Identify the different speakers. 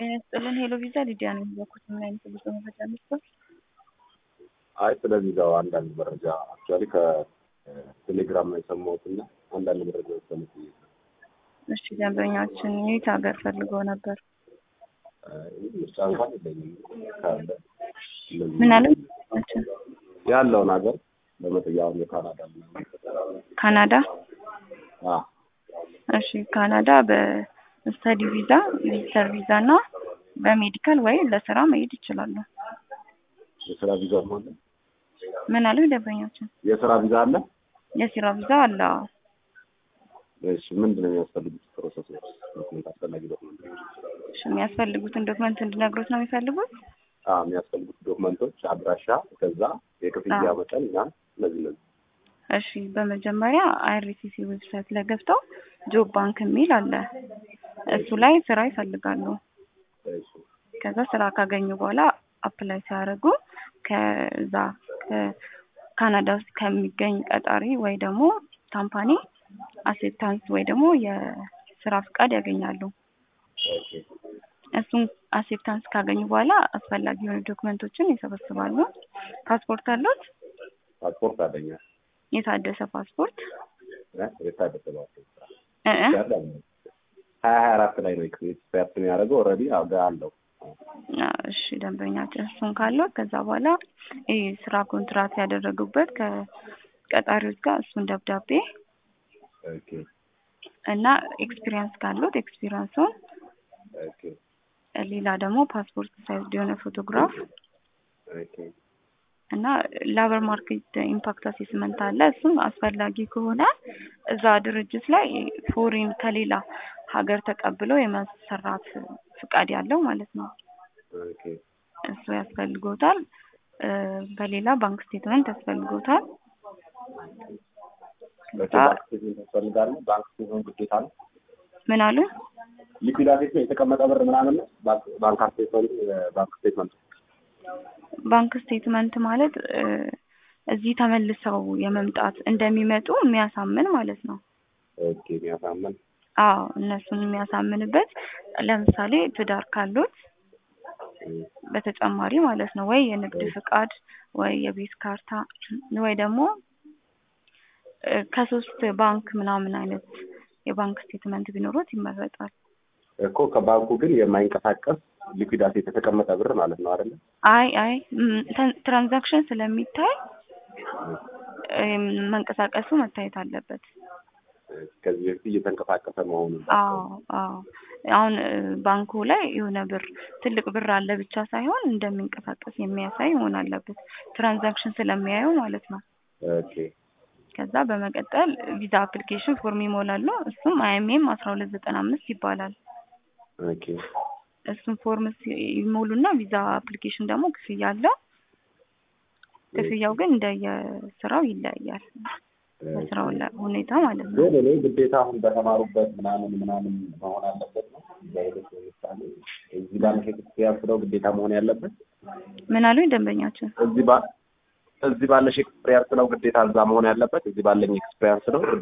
Speaker 1: ጤና ይስጥልን ሄሎ ቪዛ ሊዲያ ነው የሚዘኩት ምን አይነት ብዙ መረጃ መስጠት
Speaker 2: አይ ስለ ቪዛው አንዳንድ መረጃ አክቹዋሊ ከቴሌግራም ነው የሰማሁት እና አንዳንድ መረጃ ሰሙት
Speaker 1: እሺ ደንበኛችን የት ሀገር ፈልገው ነበር
Speaker 2: ምርጫ እንኳን የለኝም ካለ
Speaker 1: ምን አለ
Speaker 2: ያለውን ሀገር በመጠያውን የካናዳ
Speaker 1: ካናዳ
Speaker 2: አ
Speaker 1: እሺ ካናዳ በስተዲ ቪዛ ቪዚተር ቪዛ እና በሜዲካል ወይ ለስራ መሄድ ይችላሉ
Speaker 2: የስራ ቪዛ አለ
Speaker 1: ምን አለ ደንበኛችን
Speaker 2: የስራ ቪዛ አለ
Speaker 1: የስራ ቪዛ አለ አዎ።
Speaker 2: እሺ ምንድን ነው የሚያስፈልጉት ፕሮሰሶች ዶክመንት አስፈላጊ ዶክመንት
Speaker 1: እሺ የሚያስፈልጉትን ዶክመንት እንድነግሮት ነው የሚፈልጉት
Speaker 2: አ የሚያስፈልጉት ዶክመንቶች አድራሻ ከዛ የክፍያ
Speaker 1: አዎ።
Speaker 2: መጠን እና እነዚህ እነዚህ
Speaker 1: እሺ በመጀመሪያ አይአርሲሲ ዌብሳይት ላይ ገብተው ጆብ ባንክ የሚል አለ እሱ ላይ ስራ ይፈልጋሉ
Speaker 2: እሺ
Speaker 1: ከዛ ስራ ካገኙ በኋላ አፕላይ ሲያደርጉ ከዛ ከካናዳ ውስጥ ከሚገኝ ቀጣሪ ወይ ደግሞ ካምፓኒ አሴፕታንስ ወይ ደግሞ የስራ ፍቃድ ያገኛሉ
Speaker 2: ኦኬ
Speaker 1: እሱን አሴፕታንስ ካገኙ በኋላ አስፈላጊ የሆኑ ዶክመንቶችን ይሰበስባሉ ፓስፖርት አሉት
Speaker 2: ፓስፖርት አለኝ
Speaker 1: የታደሰ ፓስፖርት
Speaker 2: እ የታደሰ ፓስፖርት
Speaker 1: እ እ
Speaker 2: ሀያ ሀያ አራት ላይ ነው ኤክስፐርት የሚያደርገው ኦልሬዲ አለው
Speaker 1: አዎ፣ እሺ ደንበኛችን እሱን ካለው ከዛ በኋላ ይህ ስራ ኮንትራት ያደረጉበት ከቀጣሪዎች ጋር እሱን ደብዳቤ
Speaker 2: ኦኬ
Speaker 1: እና ኤክስፒሪየንስ ካሉት ኤክስፒሪየንሱን
Speaker 2: ኦኬ
Speaker 1: ሌላ ደግሞ ፓስፖርት ሳይዝ የሆነ ፎቶግራፍ
Speaker 2: ኦኬ
Speaker 1: እና ላበር ማርኬት ኢምፓክት አሴስመንት አለ። እሱም አስፈላጊ ከሆነ እዛ ድርጅት ላይ ፎሪን ከሌላ ሀገር ተቀብለው የማሰራት ፍቃድ ያለው ማለት ነው።
Speaker 2: ኦኬ
Speaker 1: እሱ ያስፈልጎታል። እ በሌላ ባንክ ስቴትመንት ያስፈልጎታል።
Speaker 2: ኦኬ ባንክ ስቴትመንት ያስፈልጋል ባንክ ስቴትመንት ግዴታ ነው
Speaker 1: ምን አሉ?
Speaker 2: ሊኩዊዳቴት ነው የተቀመጠ ብር ምናምን ነው ባንክ ባንክ ስቴትመንት ባንክ ስቴትመንት
Speaker 1: ባንክ ስቴትመንት ማለት እ እዚህ ተመልሰው የመምጣት እንደሚመጡ የሚያሳምን ማለት ነው።
Speaker 2: ኦኬ የሚያሳምን
Speaker 1: አዎ እነሱን የሚያሳምንበት ለምሳሌ ትዳር ካሉት በተጨማሪ ማለት ነው ወይ የንግድ ፍቃድ ወይ የቤት ካርታ ወይ ደግሞ እ ከሶስት ባንክ ምናምን አይነት የባንክ ስቴትመንት ቢኖሩት ይመረጣል።
Speaker 2: እኮ ከባንኩ ግን የማይንቀሳቀስ ሊኩዊዳቴት የተቀመጠ ብር ማለት ነው አይደለ?
Speaker 1: አይ አይ ም፣ ተን- ትራንዛክሽን ስለሚታይ እም፣ መንቀሳቀሱ መታየት አለበት።
Speaker 2: ከዚህ በፊት እየተንቀሳቀሰ መሆኑን
Speaker 1: አዎ አዎ አሁን እ፣ ባንኩ ላይ የሆነ ብር ትልቅ ብር አለ ብቻ ሳይሆን እንደሚንቀሳቀስ የሚያሳይ መሆን አለበት። ትራንዛክሽን ስለሚያዩ ማለት ነው።
Speaker 2: ኦኬ
Speaker 1: ከዛ በመቀጠል ቪዛ አፕሊኬሽን ፎርም ይሞላሉ። እሱም አይኤምኤም አስራ ሁለት ዘጠና አምስት ይባላል።
Speaker 2: ኦኬ
Speaker 1: እሱም ፎርም ሲ- ይሞሉና ቪዛ አፕሊኬሽን ደግሞ ክፍያ አለው። ክፍያው ግን እንደየስራው ይለያያል። በስራው ላ- ሁኔታ ማለት ነው።
Speaker 2: ግን እኔ ግዴታ አሁን በተማሩበት ምናምን ምናምን መሆን አለበት ነው በሂደት ለምሳሌ እዚህ ባንክ ኤክስፒሪያንስ ነው ግዴታ መሆን ያለበት
Speaker 1: ምን አሉኝ ደንበኛችን?
Speaker 2: እዚህ ባ እዚህ ባለሽ ኤክስፒሪያንስ ነው ግዴታ እዛ መሆን ያለበት እዚህ ባለኝ ኤክስፒሪያንስ ነው